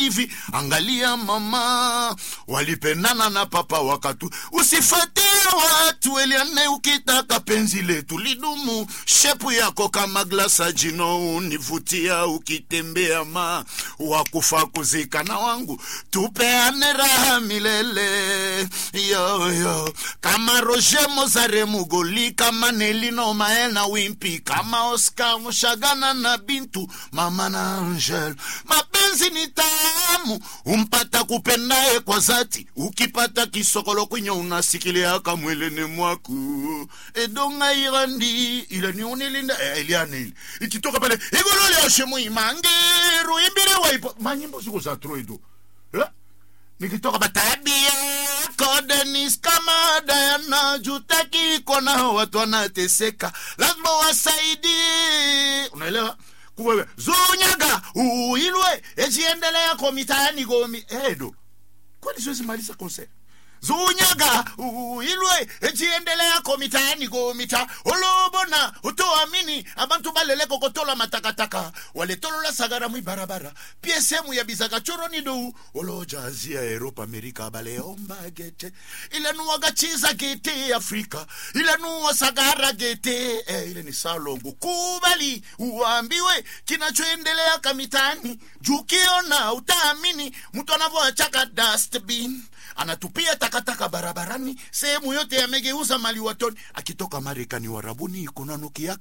hivi angalia mama walipendana na papa wakatu usifatie watu eliane ukitaka penzi letu lidumu shepu yako kama glasa jino univutia ukitembea ma wakufa kuzikana wangu tupeane raha milele yoyo kama roger mozare mugoli kama nelino maena wimpi kama oscar mushagana na bintu mama na angel mapenzi ni tamu umpata kupendaye kwa zati ukipata kisokolo kwenye unasikilia kamwelene mwaku edonga irandi ilani unilinda eh, ilianili ikitoka pale igololioshe muimangeru imbire waipo manyimbo siku za troido eh? nikitoka batabia kodenis kama dayana jutaki kona watu wanateseka lazima wasaidie unaelewa kuwewe zunyaga uilwe ejiendelea komitaani gomi edo kwani siwezi maliza concert zunyaga uilwe ejiendelea komitaani gomita olobona utoamini abantu baleleko kotola matakataka waletolola sagara mwibarabara pie sehemu ya bizakachoroni dou olojazia eropa amerika baleomba gete ilanuwaga chiza gete afrika ilanuwa sagara gete eh, ile ni salongo kubali uambiwe kinachoendelea kamitani jukiona utaamini mtu anavyoachaka dustbin anatupia takataka barabarani sehemu yote yamegeuza mali watoni akitoka marekani warabuni kunanukia